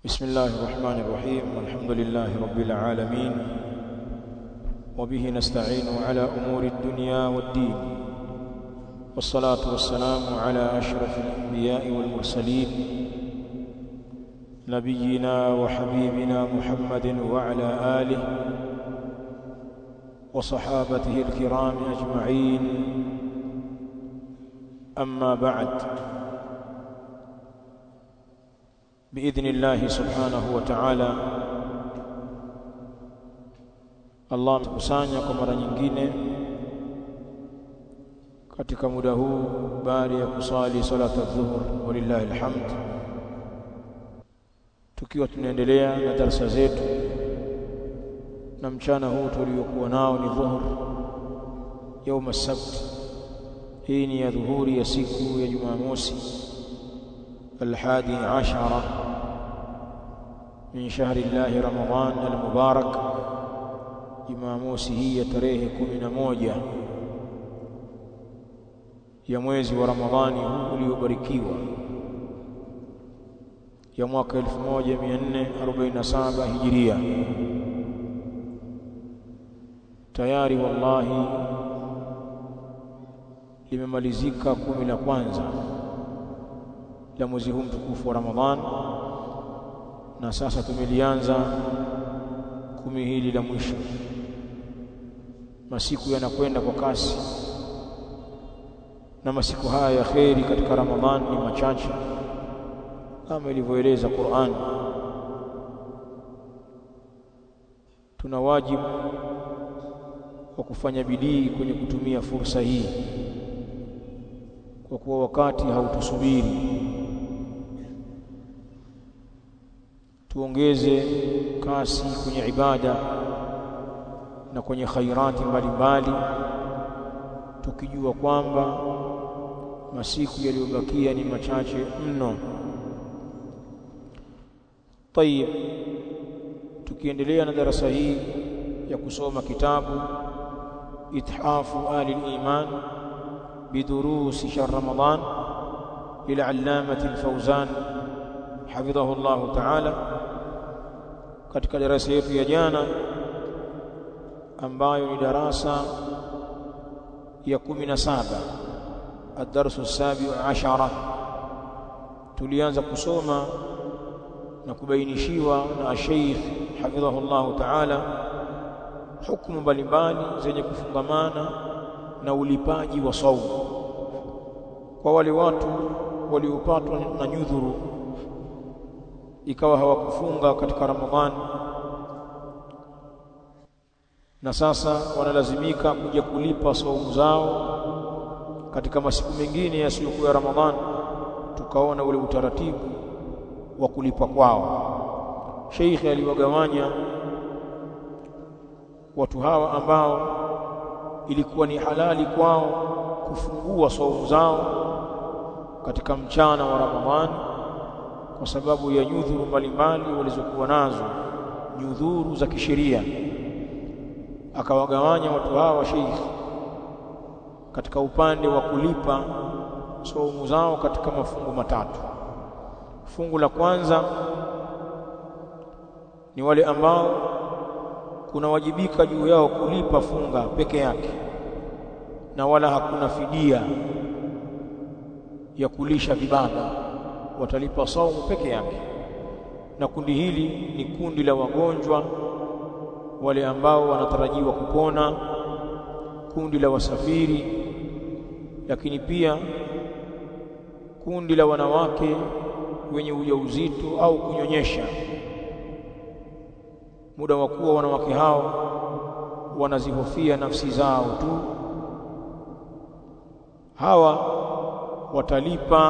بسم الله الرحمن الرحيم والحمد لله رب العالمين وبه نستعين على أمور الدنيا والدين والصلاة والسلام على أشرف الأنبياء والمرسلين نبينا وحبيبنا محمد وعلى آله وصحابته الكرام أجمعين أما بعد باذن الله سبحانه وتعالى Allah amekusanya kwa mara nyingine katika muda huu baada ya kusali salata dhuhur walillahi alhamd tukiwa tunaendelea na darasa zetu na mchana huu tuliokuwa nao ni dhuhur يوم السبت hii ni ya dhuhuri ya siku ya Jumamosi الحادي عشر من شهر الله رمضان المبارك Jumamosi hii ya tarehe kumi na moja ya mwezi wa Ramadhani huu uliobarikiwa ya mwaka 1447 Hijiria. Tayari wallahi limemalizika kumi la kwanza la mwezi huu mtukufu wa Ramadhan na sasa tumelianza kumi hili la mwisho masiku yanakwenda kwa kasi na masiku haya ya kheri katika Ramadhan ni machache kama ilivyoeleza Qur'an tuna wajibu wa kufanya bidii kwenye kutumia fursa hii kwa kuwa wakati hautusubiri tuongeze kasi kwenye ibada na kwenye khairati mbalimbali tukijua kwamba masiku yaliyobakia ni machache mno tayib tukiendelea na darasa hii ya kusoma kitabu ithafu ali al-iman bidurusi shahr ramadan lil'allamati al-fawzan hafidhahu Allah ta'ala katika darasa yetu ya jana ambayo ni darasa ya 17 ad-darsu as-sabi' ashara tulianza kusoma na kubainishiwa na Sheikh hafidhahu Allah ta'ala hukumu mbalimbali zenye kufungamana na ulipaji wa saumu kwa wale watu waliopatwa na nyudhuru ikawa hawakufunga katika Ramadhani na sasa wanalazimika kuja kulipa saumu zao katika masiku mengine yasiyokuwa Ramadhani tukaona ule utaratibu wa kulipa kwao Sheikh aliwagawanya watu hawa ambao ilikuwa ni halali kwao kufungua saumu zao katika mchana wa Ramadhani kwa sababu ya nyudhuru mbalimbali walizokuwa nazo nyudhuru za kisheria akawagawanya watu hawa sheikh katika upande wa kulipa saumu zao katika mafungu matatu fungu la kwanza ni wale ambao kunawajibika juu yao kulipa funga peke yake na wala hakuna fidia ya kulisha vibanda watalipa saumu peke yake na kundi hili ni kundi la wagonjwa wale ambao wanatarajiwa kupona kundi la wasafiri lakini pia kundi la wanawake wenye ujauzito au kunyonyesha muda wa kuwa wanawake hao wanazihofia nafsi zao tu hawa watalipa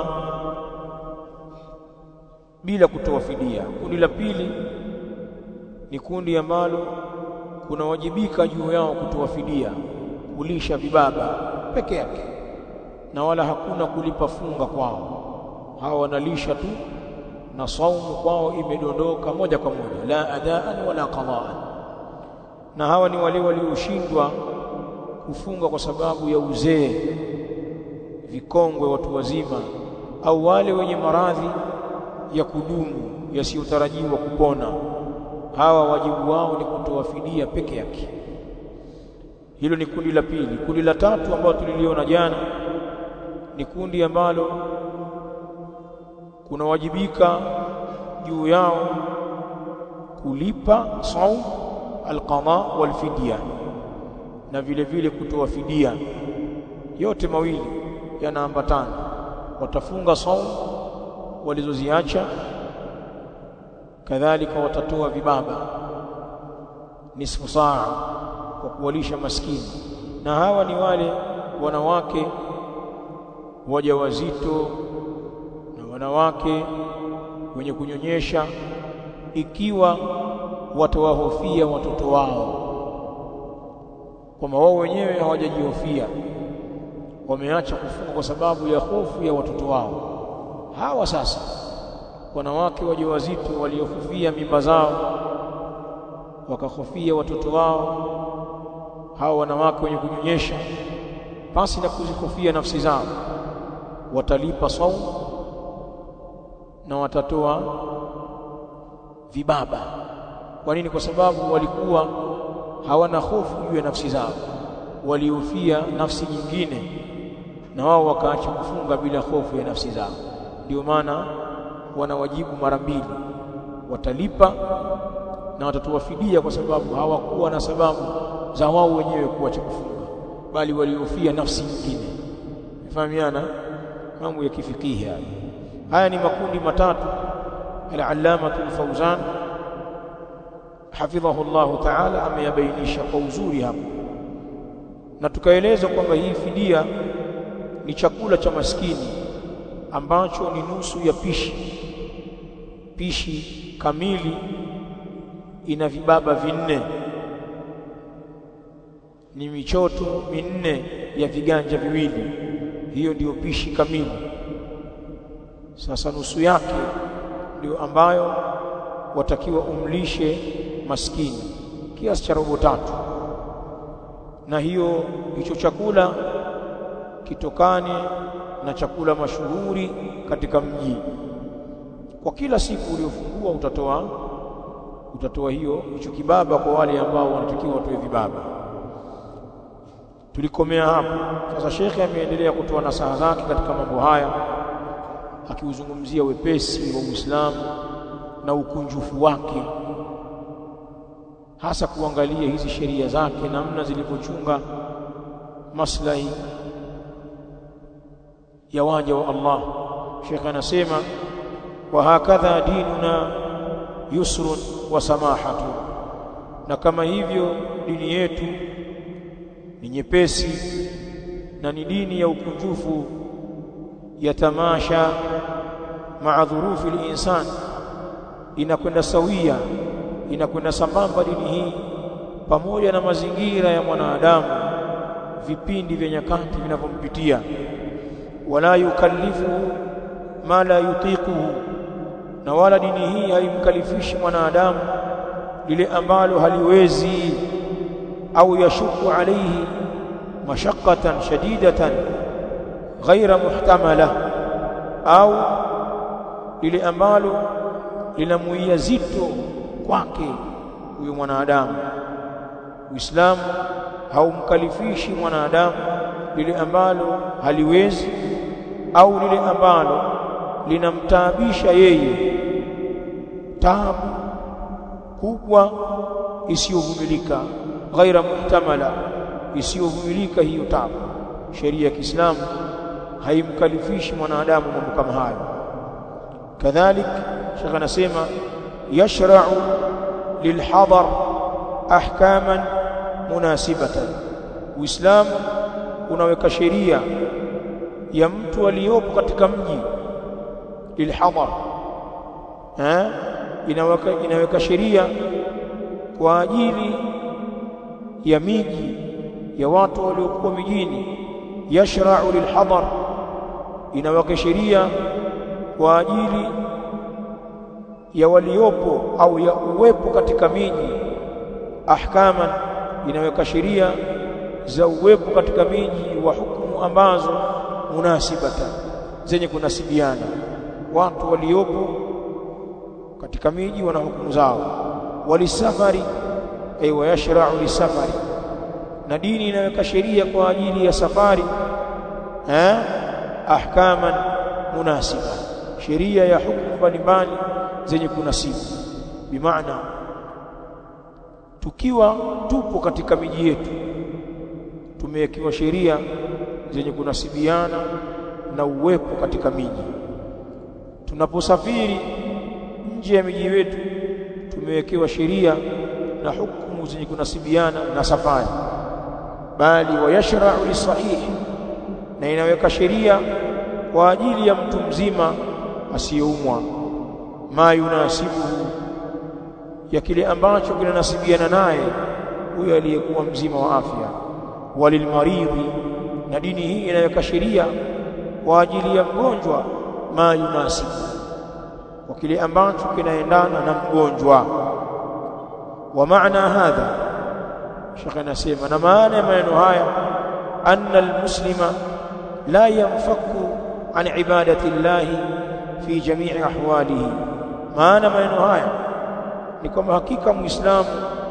bila kutoa fidia kundi la pili ni kundi ambalo kunawajibika juu yao kutoa fidia kulisha vibaba peke yake na wala hakuna kulipa funga kwao hawa wanalisha tu na saumu kwao imedondoka moja kwa moja la adaan wala qadaan na hawa ni wale walioshindwa kufunga kwa sababu ya uzee vikongwe watu wazima au wale wenye maradhi ya kudumu yasiyotarajiwa kupona hawa wajibu wao ni kutoa fidia peke yake hilo ni kundi la pili kundi la tatu ambalo tuliliona jana ni kundi ambalo kunawajibika juu yao kulipa saum alqada walfidia na vile vile kutoa fidia yote mawili yanaambatana watafunga saum walizoziacha kadhalika watatoa vibaba nisfu saa kwa kuwalisha maskini na hawa ni wale wanawake wajawazito na wanawake wenye kunyonyesha ikiwa watawahofia watoto wao kwamba wao wenyewe hawajajihofia wameacha kufunga kwa sababu ya hofu ya watoto wao hawa sasa wanawake wajawazito waliohofia mimba zao wakahofia watoto wao hawa wanawake wenye kunyonyesha pasi na kuzihofia nafsi zao watalipa saumu na watatoa vibaba kwa nini kwa sababu walikuwa hawana hofu juu ya nafsi zao walihofia nafsi nyingine na wao wakaacha kufunga bila hofu ya nafsi zao ndio maana wanawajibu mara mbili watalipa na watatoa fidia kwa sababu hawakuwa na sababu za wao wenyewe kuacha kufunga bali walihofia nafsi nyingine fahamiana mambo ya kifikihi haya haya ni makundi matatu al-allama al-fawzan hafidhahu Allah ta'ala ameyabainisha kwa uzuri hapo na tukaeleza kwamba hii fidia ni chakula cha maskini ambacho ni nusu ya pishi pishi kamili ina vibaba vinne ni michoto minne ya viganja viwili hiyo ndiyo pishi kamili sasa nusu yake ndio ambayo watakiwa umlishe maskini kiasi cha robo tatu na hiyo hicho chakula kitokane na chakula mashuhuri katika mji kwa kila siku uliofungua utatoa utatoa hiyo hicho kibaba kwa wale ambao wanatakiwa watoe vibaba tulikomea hapo sasa shekhe ameendelea kutoa nasaha zake katika mambo haya akiuzungumzia wepesi wa Uislamu na ukunjufu wake hasa kuangalia hizi sheria zake namna zilivyochunga maslahi ya waja wa Allah Sheikh anasema wa hakadha dinuna yusrun wa samahatu na kama hivyo dini yetu ni nyepesi na ni dini ya ukunjufu ya tamasha maa dhurufi linsan inakwenda sawia inakwenda sambamba dini hii pamoja na mazingira ya mwanadamu vipindi vya nyakati vinavyompitia wala yukallifuhu ma la yutiquhu na wala dini hii haimkalifishi mwanadamu lile ambalo haliwezi au yashuku alayhi mashaqqatan shadidatan ghaira muhtamala au lile ambalo linamuia zito kwake huyo mwanadamu Uislamu haumkalifishi mwanadamu lile ambalo haliwezi au lile ambalo linamtaabisha yeye taabu kubwa isiyovumilika ghaira muhtamala isiyovumilika hiyo taabu sheria ya Kiislamu haimkalifishi mwanadamu mambo kama hayo kadhalik shekh anasema yashra'u lilhadar ahkaman munasibatan uislamu unaweka sheria ya mtu aliyopo katika mji lilhadar eh inaweka inaweka sheria kwa ajili ya miji ya watu waliokuwa mijini yashra'u lilhadar inaweka sheria kwa ajili ya waliopo au ya uwepo katika miji ahkaman inaweka sheria za uwepo katika miji wa hukumu ambazo munasibatan zenye kunasibiana watu waliopo katika miji wana hukumu zao walisafari ay wayashra'u lisafari na dini inaweka sheria kwa ajili ya safari eh ahkaman munasiba sheria ya hukumu mbalimbali zenye kunasibu bimaana tukiwa tupo katika miji yetu tumewekewa sheria zenye kunasibiana na uwepo katika miji tunaposafiri nje ya miji yetu tumewekewa sheria na hukumu zenye kunasibiana na safari bali wayashra'u lisahihi na inaweka sheria kwa ajili ya mtu mzima asiyeumwa ma yunasibuhu ya kile ambacho kinanasibiana naye huyo aliyekuwa mzima wa afya walilmaridhi na dini hii inaweka sheria kwa ajili ya mgonjwa ma yunasibu kwa kile ambacho kinaendana na mgonjwa wa maana hadha shekhe anasema na maana ya maneno haya anna almuslima la yanfaku an ibadati llahi fi jamii ahwalihi maana maneno haya ni kwamba hakika muislamu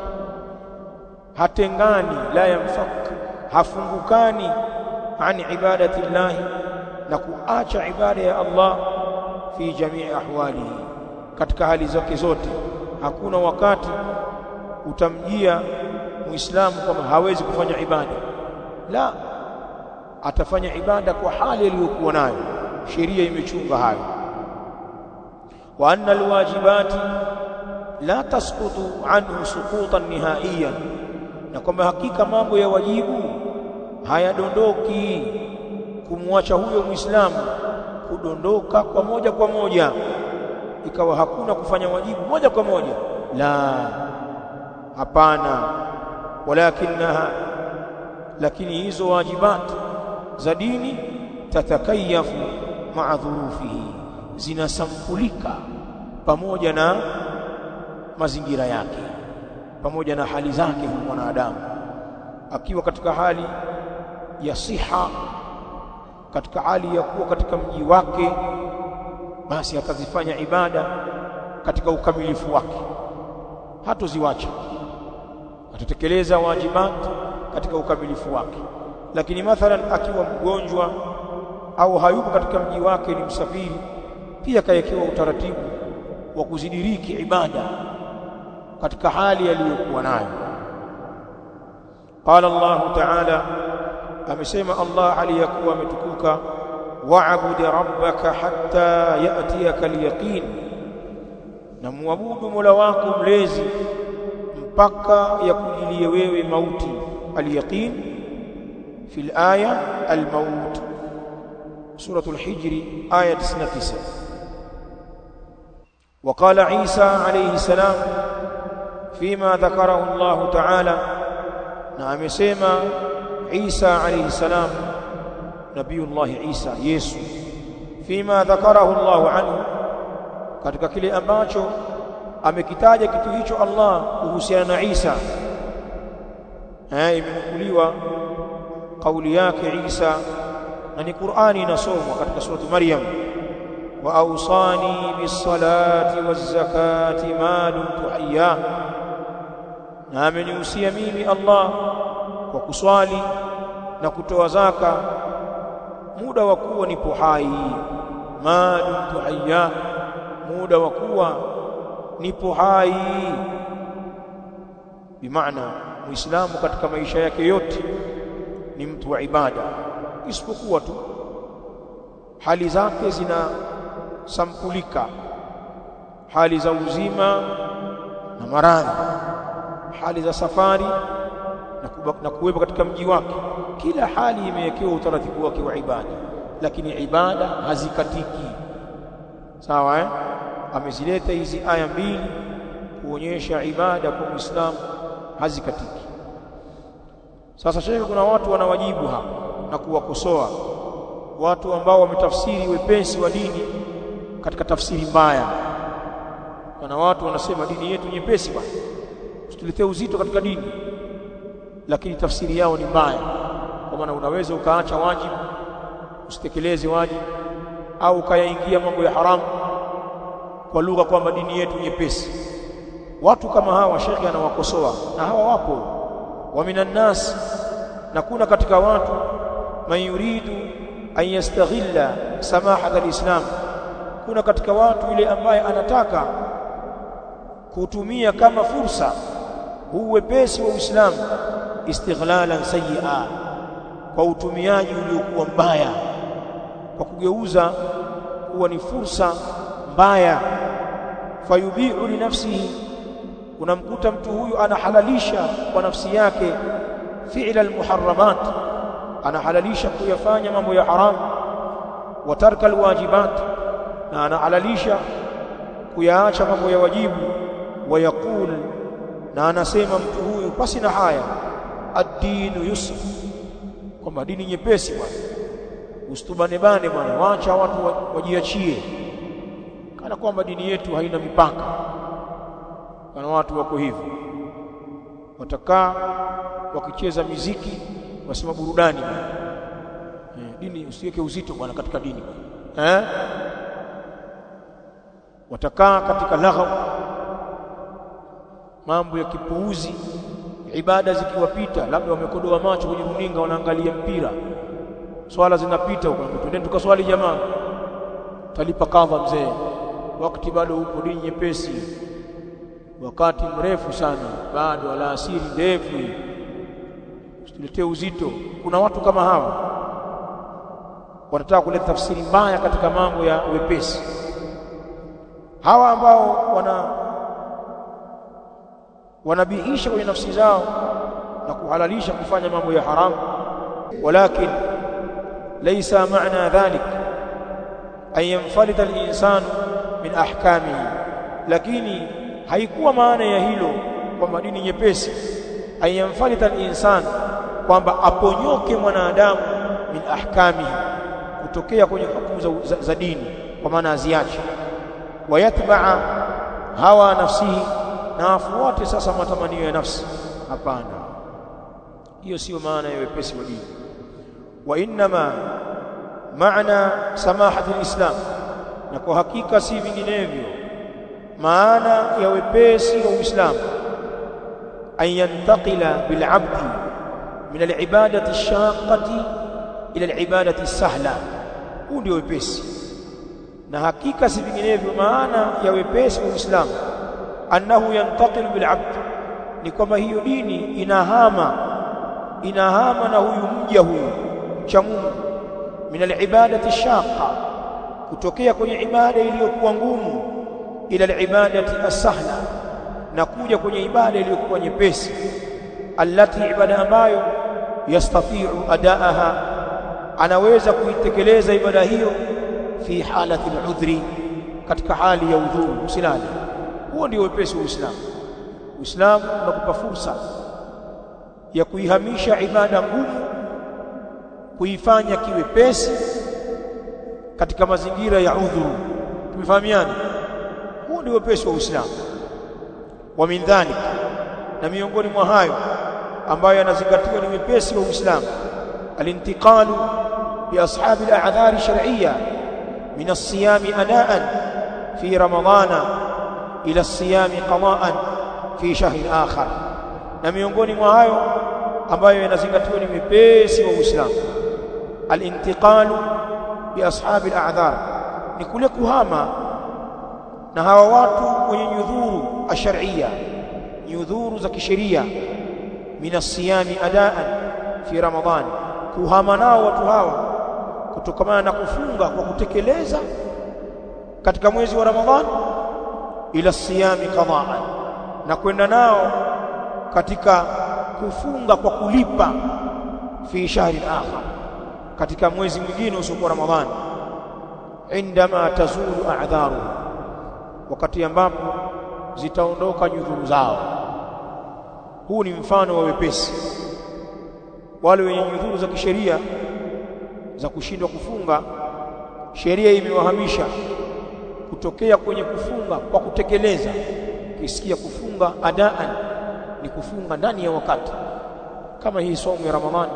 hatengani la yamfak hafungukani an ibadati llahi na kuacha ibada ya Allah fi jamii ahwalihi katika hali zake zote hakuna wakati utamjia muislamu kama hawezi kufanya ibada la atafanya ibada kwa hali aliyokuwa nayo sheria imechunga hayo wa anna alwajibati la tasqutu anhu suqutan nihaiyan na kwamba hakika mambo ya wajibu hayadondoki kumwacha huyo muislamu kudondoka kwa moja kwa moja ikawa hakuna kufanya wajibu moja kwa moja la hapana walakinaha lakini hizo wajibat za dini tatakayafu maa dhurufihi zinasampulika pamoja na mazingira yake pamoja na hali zake huyu mwanadamu akiwa katika hali ya siha katika hali ya kuwa katika mji wake basi atazifanya ibada katika ukamilifu wake hatoziwacha atatekeleza wajibat katika ukamilifu wake lakini mathalan akiwa mgonjwa au hayupo katika mji wake ni msafiri pia kawekewa utaratibu wa kuzidiriki ibada katika hali aliyokuwa nayo qala Allah ta'ala amesema Allah aliyakuwa ametukuka wa'bud rabbaka hatta ya'tiyaka al-yaqin na muabudu Mola wako mlezi mpaka yakujilie wewe mauti al-yaqin fi al-aya al-maut surah al-hijr aya 99 وقال عيسى عليه السلام فيما ذكره الله تعالى نعم سيما عيسى عليه السلام نبي الله عيسى يسوع فيما ذكره الله عنه katika kile ambacho amekitaja kitu hicho Allah kuhusiana na Isa eh imenukuliwa kauli yake Isa na ni Qur'ani inasomwa katika surati Maryam wa awsani bis-salati waz-zakati ma dumtu hayya na amenihusia mimi Allah kwa kuswali na kutoa zaka muda wa kuwa nipo hai ma dumtu hayya muda wa kuwa nipo hai bimaana muislamu katika maisha yake yote ni mtu wa ibada isipokuwa tu hali zake zina sampulika hali za uzima na maradhi hali za safari na, kubak, na kuwepo katika mji wake kila hali imewekewa utaratibu wake wa ibada lakini ibada hazikatiki sawa eh amezileta hizi aya mbili kuonyesha ibada kwa Muislamu hazikatiki sasa shekhe kuna watu wanawajibu hapa na kuwakosoa watu ambao wametafsiri wepesi wa dini katika tafsiri mbaya kuna watu wanasema dini yetu nyepesi bwana usituletee uzito katika dini lakini tafsiri yao ni mbaya kwa maana unaweza ukaacha wajibu usitekeleze wajibu au ukayaingia mambo ya haramu kwa lugha kwamba dini yetu nyepesi watu kama hawa shekhi anawakosoa na hawa wapo wa minan nas na kuna katika watu man yuridu an yastaghilla samahat alislam kuna katika watu yule ambaye anataka kutumia kama fursa huu wepesi wa Uislamu istighlalan sayyi'a kwa utumiaji uliokuwa mbaya kwa kugeuza kuwa ni fursa mbaya fayubiu li nafsihi unamkuta mtu huyu anahalalisha kwa nafsi yake fi'la almuharramat anahalalisha kuyafanya mambo ya haram wa tarka alwajibat na anahalalisha kuyaacha mambo ya wajibu wa yaqul na anasema mtu huyu pasi na haya ad-dinu yusr kwamba dini nyepesi bwana usitubane bane bwana waacha watu wajiachie kana kwamba dini yetu haina mipaka kana watu wako hivyo watakaa wakicheza miziki wasema burudani bwana eh, dini usiweke uzito bwana katika dini eh watakaa katika laghaw mambo ya kipuuzi ibada zikiwapita labda wamekodoa macho kwenye runinga wanaangalia mpira swala zinapita huko twendeni tukaswali jamaa talipa kadha mzee wakati bado upo dini nyepesi wakati mrefu sana bado alasiri ndefu usituletee uzito kuna watu kama hawa wanataka kuleta tafsiri mbaya katika mambo ya wepesi hawa ambao wana wanabihisha kwenye nafsi zao na kuhalalisha kufanya mambo ya haramu walakin laysa maana dhalik an yanfalita al-insan min ahkamihi lakini haikuwa maana ya hilo kwamba dini nyepesi an yanfalita al-insan kwamba aponyoke mwanadamu min ahkamihi kutokea kwenye hukumu za, za, za dini kwa maana aziache wayatbaa hawa nafsihi na afuate sasa matamanio ya nafsi hapana hiyo sio maana ya wepesi wa dini wa inma maana samahati alislam na kwa hakika si vinginevyo maana ya wepesi wa uislamu an yantaqila bil abdi min alibadati ash-shaqqati ila alibadati as-sahla huu ndio wepesi na hakika si vinginevyo maana ya wepesi wa uislamu annahu yantaqilu bil abd ni kwamba hiyo dini inahama inahama na huyu mja huyu mcha Mungu min alibadati shaqa kutokea kwenye ibada iliyokuwa ngumu ila alibadati asahla na kuja kwenye ibada iliyokuwa nyepesi allati ibada ambayo yastati'u adaaha anaweza kuitekeleza ibada hiyo fi halati al-udhri katika hali ya udhuru usilali huo ndio wepesi wa Uislamu Uislamu unakupa fursa ya kuihamisha ibada ngumu kuifanya kiwepesi katika mazingira ya udhuru tumefahamiana huo ndio wepesi wa Uislamu wa min dhalik na miongoni mwa hayo ambayo yanazingatiwa ni wepesi wa Uislamu alintiqalu bi ashabi al-a'dhar shar'iyya min as-siyam adaan fi ramadana ila as-siyam qada'an fi shahr akhar na miongoni mwa hayo ambayo yanazingatiwa ni wepesi wa Uislamu alintiqalu bi ashabi al-a'dhar ni kule kuhama na hawa watu wenye nyudhuru ashar'iyya nyudhuru za kisheria min as-siyami adaan fi ramadhan kuhama nao watu hawa kutokamana na kufunga kwa kutekeleza katika mwezi wa ramadhan ila siyami qada'an na kwenda nao katika kufunga kwa kulipa fi shahri akhar katika mwezi mwingine usiokuwa ramadhani indama tazulu a'dharu wakati ambapo zitaondoka nyudhuru zao huu ni mfano wa wepesi wale wenye nyudhuru za kisheria za kushindwa kufunga sheria imewahamisha kutokea kwenye kufunga kwa kutekeleza kisikia kufunga adaan ni kufunga ndani ya wakati kama hii somo ya ramadhani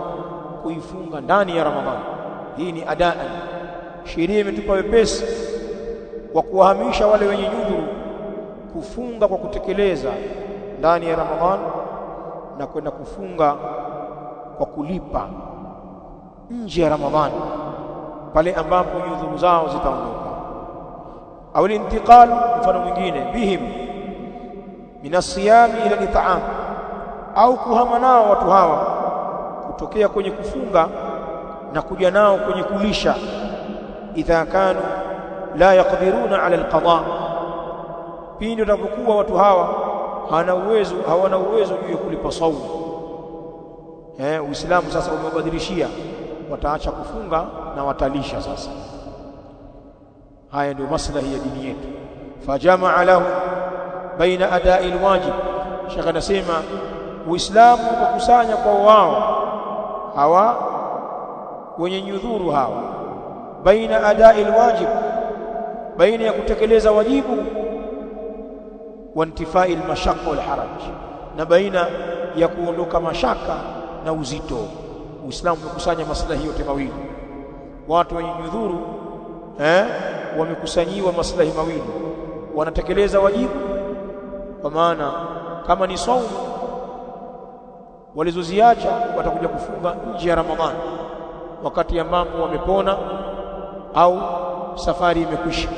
kuifunga ndani ya ramadhani hii ni adaan sheria imetupa wepesi wa kuwahamisha wale wenye nyudhuru kufunga kwa kutekeleza ndani ya Ramadhan na kwenda kufunga kwa kulipa nje ya Ramadhan pale ambapo nyudhuru zao zitaondoka au intiqal mfano mwingine bihim min asiyami ila it'am au kuhama nao watu hawa kutokea kwenye kufunga na kuja nao kwenye kulisha idha kanu la yaqdiruna ala alqada pindi watapokuwa watu hawa hawana uwezo hawana uwezo juu ya kulipa saumu eh uislamu sasa umebadilishia wataacha kufunga na watalisha sasa haya ndio maslahi ya dini yetu fajamaa lahu baina adai alwajib shaka nasema uislamu ukakusanya kwa wao hawa wenye nyudhuru hawa baina adai alwajib baina ya kutekeleza wajibu wa intifai almashaqqa walharaj na baina ya kuondoka mashaka na uzito uislamu umekusanya maslahi yote mawili watu wenye nyudhuru eh wamekusanyiwa maslahi mawili wanatekeleza wajibu kwa maana kama ni saumu walizoziacha watakuja kufunga nje ya Ramadhani wakati ambapo wamepona au safari imekwisha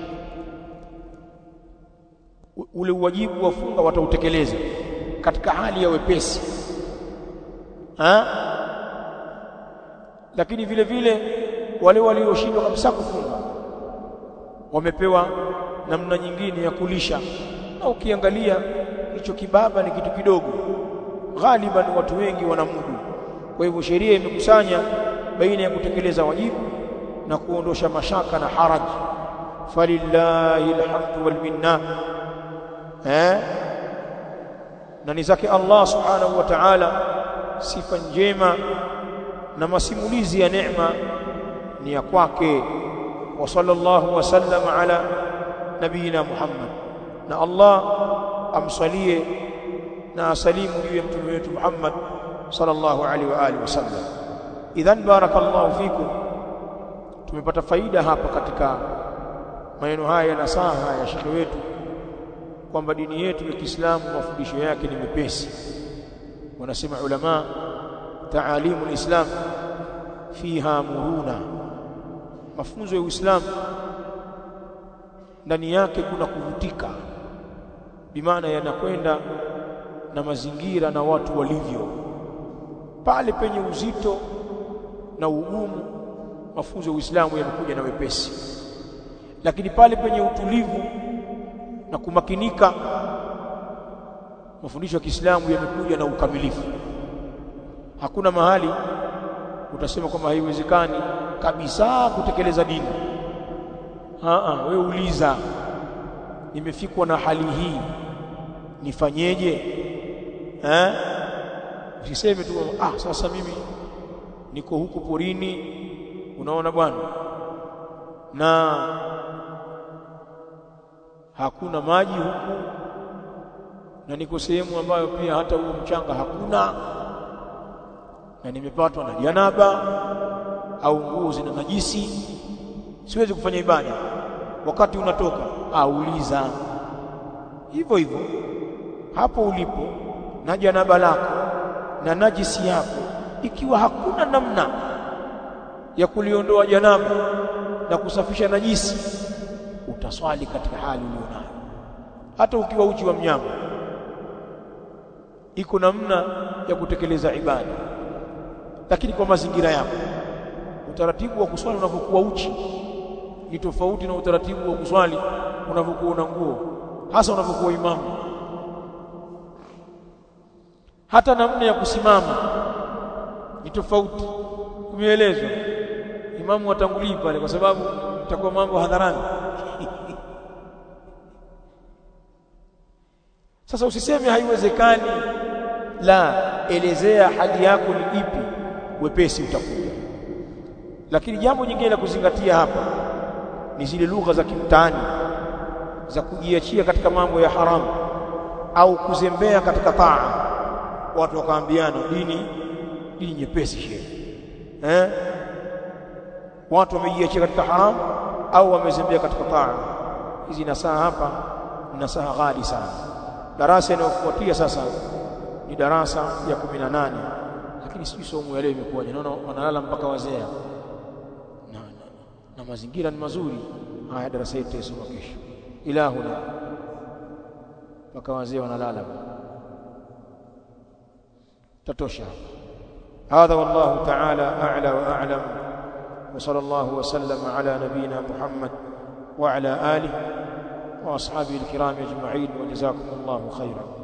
ule uwajibu wa funga watautekeleza katika hali ya wepesi ha? lakini vile vile wale walioshindwa kabisa kufunga wamepewa namna nyingine ya kulisha na ukiangalia hicho kibaba ni kitu kidogo ghaliban watu wengi wanamudu kwa hivyo sheria imekusanya baina ya kutekeleza wajibu na kuondosha mashaka na haraj falillahi alhamdu wal minna eh na ni zake Allah subhanahu wa ta'ala sifa njema na masimulizi ya neema ni ya kwake wa sallallahu wasallam ala nabiyina Muhammad na Allah amsalie na asalimu juu ya mtume wetu Muhammad sallallahu alaihi wa alihi wasallam idhan barakallahu fikum tumepata faida hapa katika maneno haya ya nasaha ya shekhe wetu kwamba dini yetu ya Kiislamu mafundisho yake ni mepesi wanasema ulama taalimu alislam fiha muruna mafunzo ya Uislamu ndani yake kuna kuvutika bimaana yanakwenda na mazingira na watu walivyo pale penye uzito na ugumu mafunzo ya Uislamu yanakuja na wepesi lakini pale penye utulivu na kumakinika mafundisho ya Kiislamu yamekuja na ukamilifu hakuna mahali utasema kwamba haiwezekani kabisa kutekeleza dini a wewe uliza nimefikwa na hali hii nifanyeje eh usiseme tu ah sasa mimi niko huku porini unaona bwana na hakuna maji huku na niko sehemu ambayo pia hata huo mchanga hakuna na nimepatwa na janaba au nguo zina najisi siwezi kufanya ibada wakati unatoka auliza hivyo hivyo hapo ulipo na janaba lako na najisi yako ikiwa hakuna namna ya kuliondoa janaba na kusafisha najisi utaswali katika hali ulionayo hata ukiwa uchi wa mnyama iko namna ya kutekeleza ibada lakini kwa mazingira yako utaratibu wa kuswali unapokuwa uchi ni tofauti na utaratibu wa kuswali unapokuwa una nguo hasa unapokuwa imamu hata namna ya kusimama ni tofauti umeelezwa imamu watangulii pale kwa sababu itakuwa mambo hadharani sasa usiseme haiwezekani la elezea hali yako ni ipi wepesi utakuja lakini jambo jingine la kuzingatia hapa ni zile lugha za kimtaani za kujiachia katika mambo ya haramu au kuzembea katika taa watu wakaambiana dini dini nyepesi shehe eh watu wamejiachia katika haramu au wamezembea katika taa hizi nasaha hapa ni nasaha ghali sana darasa inayofuatia sasa ni darasa ya 18 lakini sijui somo ya leo imekuwaje naona wanalala mpaka wazee na, na, na mazingira ni mazuri haya darasa yetu tusoma kesho ilahuna mpaka wazee wanalala tatosha هذا والله تعالى أعلى وأعلم وصلى الله وسلم على نبينا محمد وعلى آله وأصحابه الكرام أجمعين وجزاكم الله خيرا